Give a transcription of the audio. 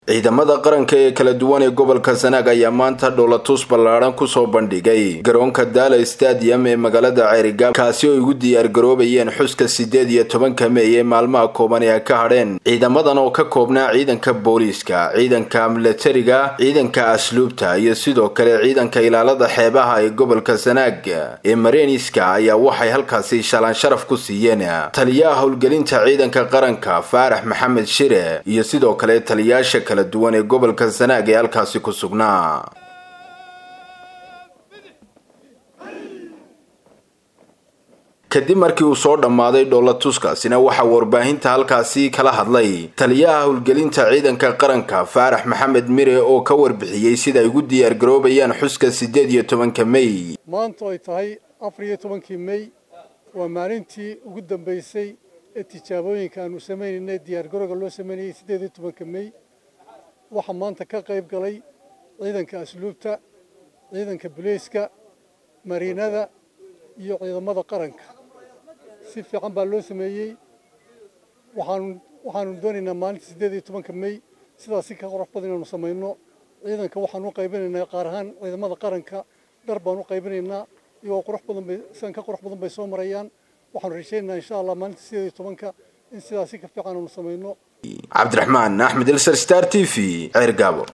ciidamada qaranka ee kala duwan ee gobolka sanaag ayaa maanta dhowlatus ballaadhan kusoo bandhigay garoonka daala stadium ee magaalada ceerigaab kaasi oo ugu diyaargaroobayeen xuska sideed iyo tobanka meey ee maalmaha kooban ee ay ka hadheen ciidamadan oo ka koobnaa ciidanka booliiska ciidanka milatariga ciidanka asluubta iyo sidoo kale ciidanka ilaalada xeebaha ee gobolka sanaag ee mareniska ayaa waxay halkaasi shalaan sharaf ku siiyeen taliyaha howlgelinta ciidanka qaranka faarax maxamed shire iyo sidoo kale taliyaasha kala duwan ee gobolka sanaag ee halkaasi ku sugnaa kadib markii uu soo dhammaaday dhoolatuskaasina waxaa warbaahinta halkaasi kala hadlay taliyaha howlgelinta ciidanka qaranka faarax maxamed mire oo ka warbixiyey sida ay ugu diyaargaroobayaan xuska sideed iyo tobanka mey maanta ay tahay afar iyo tobankii mey waa maalintii ugu dambaysay ee tijaabooyinka aanu sameynaynay diyaargarowga loo sameynayay siddeed iyo tobanka mey waxaa maanta ka qayb galay ciidanka asluubta ciidanka bulayska mariinada iyo ciidamada qaranka si fiican baa loo sameeyey waxaanu waxaanu doonaynaa maalinta siddeed iyo tobanka mey sidaas si ka qurux badan inaanu samayno ciidanka waxaan u qaybinaynaa qaar ahaan ciidamada qaranka dhar baan u qaybinaynaa iyagoo qurux badan bay sidan ka qurux badan bay soo marayaan waxaanu rajaynaynaa insha allah maalinta siddeed iyo tobanka in sidaas si ka fiican aanu samayno cabdiraxmaan axmed ilsar star t v ceer gaabo